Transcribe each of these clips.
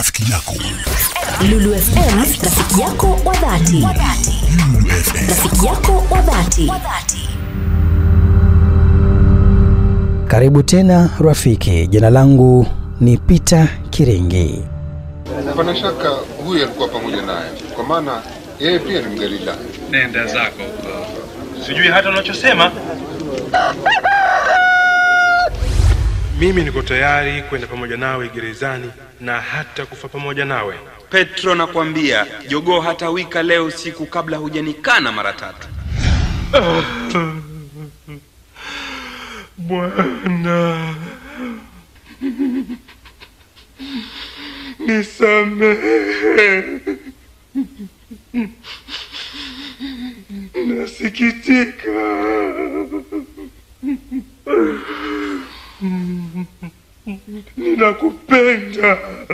rafiki yako. Lulu FM rafiki yako wa dhati. Lulu FM. Rafiki yako wa dhati. Karibu tena rafiki, jina langu ni Peter Kiringi. Hapana shaka huyu alikuwa pamoja naye, kwa maana yeye pia ni Mgalilaya. Nenda zako huko, sijui hata unachosema. Mimi niko tayari kwenda pamoja nawe gerezani na hata kufa pamoja nawe. Petro, nakwambia jogoo hatawika leo usiku kabla hujanikana mara tatu. Bwana, nisamehe, nasikitika. Ninakupenda.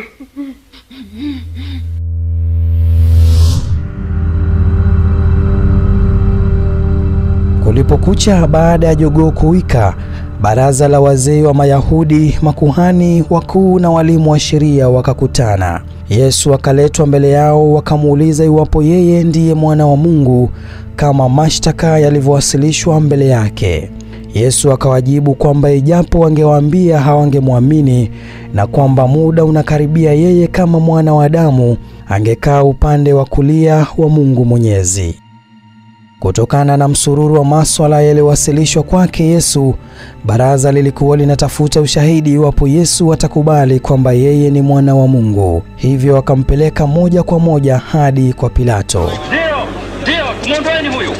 Kulipokucha baada ya jogoo kuwika, baraza la wazee wa Mayahudi, makuhani wakuu na walimu wa sheria wakakutana. Yesu akaletwa mbele yao, wakamuuliza iwapo yeye ndiye mwana wa Mungu kama mashtaka yalivyowasilishwa mbele yake. Yesu akawajibu kwamba ijapo wangewaambia hawangemwamini na kwamba muda unakaribia yeye kama mwana wa Adamu angekaa upande wa kulia wa Mungu Mwenyezi. Kutokana na msururu wa maswala yaliyowasilishwa kwake Yesu, baraza lilikuwa linatafuta ushahidi iwapo Yesu atakubali kwamba yeye ni mwana wa Mungu. Hivyo wakampeleka moja kwa moja hadi kwa Pilato. Ndio, ndio, tumwondoeni huyu.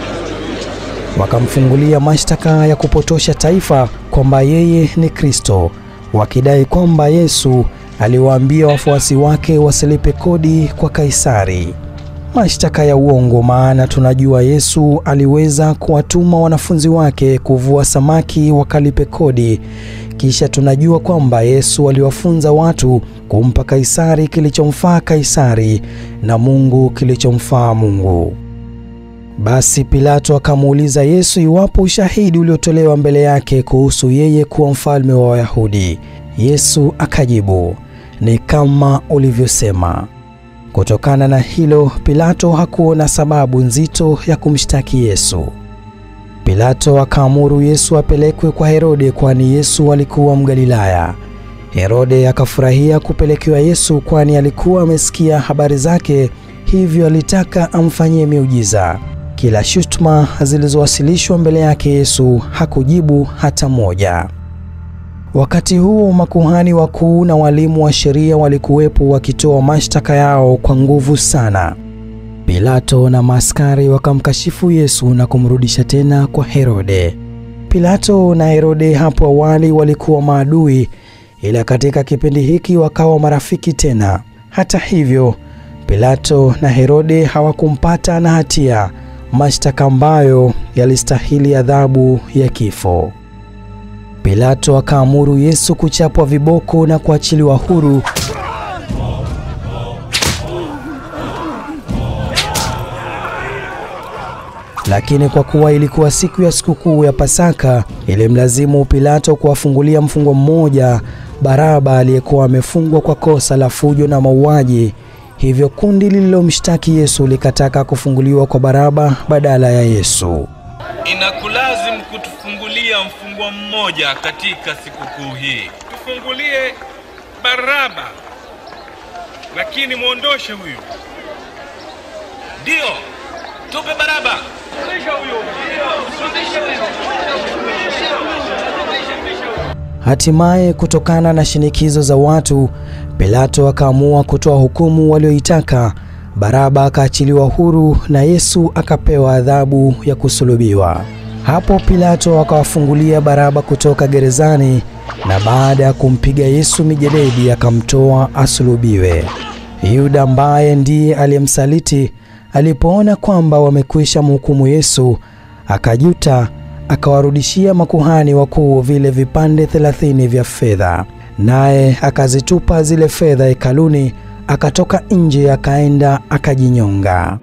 Wakamfungulia mashtaka ya kupotosha taifa kwamba yeye ni Kristo, wakidai kwamba Yesu aliwaambia wafuasi wake wasilipe kodi kwa Kaisari. Mashtaka ya uongo, maana tunajua Yesu aliweza kuwatuma wanafunzi wake kuvua samaki wakalipe kodi. Kisha tunajua kwamba Yesu aliwafunza watu kumpa Kaisari kilichomfaa Kaisari na Mungu kilichomfaa Mungu. Basi Pilato akamuuliza Yesu iwapo ushahidi uliotolewa mbele yake kuhusu yeye kuwa mfalme wa Wayahudi. Yesu akajibu, ni kama ulivyosema. Kutokana na hilo, Pilato hakuona sababu nzito ya kumshtaki Yesu. Pilato akaamuru Yesu apelekwe kwa Herode, kwani Yesu alikuwa Mgalilaya. Herode akafurahia kupelekewa Yesu, kwani alikuwa amesikia habari zake, hivyo alitaka amfanyie miujiza. Kila shutuma zilizowasilishwa mbele yake Yesu hakujibu hata moja. Wakati huo makuhani wakuu na walimu wa sheria walikuwepo wakitoa mashtaka yao kwa nguvu sana. Pilato na maaskari wakamkashifu Yesu na kumrudisha tena kwa Herode. Pilato na Herode hapo awali walikuwa maadui, ila katika kipindi hiki wakawa marafiki tena. Hata hivyo, Pilato na Herode hawakumpata na hatia, mashtaka ambayo yalistahili adhabu ya kifo. Pilato akaamuru Yesu kuchapwa viboko na kuachiliwa huru. Lakini kwa kuwa ilikuwa siku ya sikukuu ya Pasaka, ilimlazimu Pilato kuwafungulia mfungwa mmoja, Baraba, aliyekuwa amefungwa kwa kosa la fujo na mauaji. Hivyo kundi lililomshtaki Yesu likataka kufunguliwa kwa Baraba badala ya Yesu. Inakulazimu kutufungulia mfungwa mmoja katika sikukuu hii. Tufungulie Baraba, lakini mwondoshe huyu. Ndio, tupe Baraba. Hatimaye, kutokana na shinikizo za watu, Pilato akaamua kutoa hukumu walioitaka. Baraba akaachiliwa huru na Yesu akapewa adhabu ya kusulubiwa. Hapo Pilato akawafungulia Baraba kutoka gerezani, na baada ya kumpiga Yesu mijeledi akamtoa asulubiwe. Yuda ambaye ndiye aliyemsaliti alipoona kwamba wamekwisha mhukumu Yesu, akajuta, akawarudishia makuhani wakuu vile vipande thelathini vya fedha, naye akazitupa zile fedha hekaluni, akatoka nje, akaenda akajinyonga.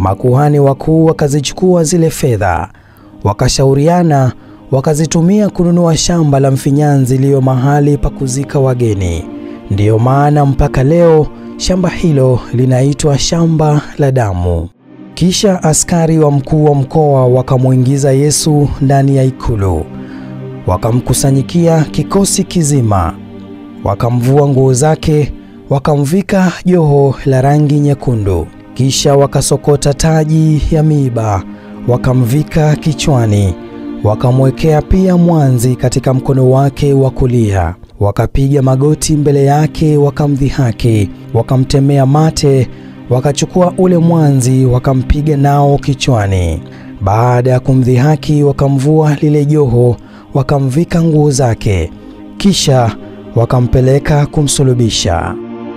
Makuhani wakuu wakazichukua zile fedha, wakashauriana, wakazitumia kununua shamba la mfinyanzi iliyo mahali pa kuzika wageni. Ndiyo maana mpaka leo shamba hilo linaitwa shamba la damu. Kisha askari wa mkuu wa mkoa wakamwingiza Yesu ndani ya ikulu, wakamkusanyikia kikosi kizima, wakamvua nguo zake, wakamvika joho la rangi nyekundu, kisha wakasokota taji ya miiba, wakamvika kichwani, wakamwekea pia mwanzi katika mkono wake wa kulia, wakapiga magoti mbele yake, wakamdhihaki, wakamtemea mate wakachukua ule mwanzi wakampiga nao kichwani. Baada ya kumdhihaki, wakamvua lile joho, wakamvika nguo zake, kisha wakampeleka kumsulubisha.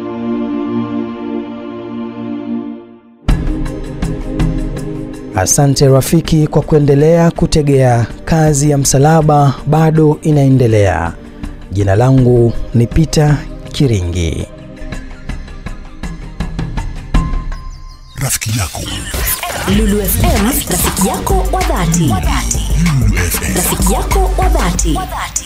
Asante rafiki kwa kuendelea kutegea. Kazi ya msalaba bado inaendelea. Jina langu ni Peter Kiringi. Rafiki yako Lulu FM, rafiki yako wa dhati. Lulu FM. Rafiki yako wa dhati.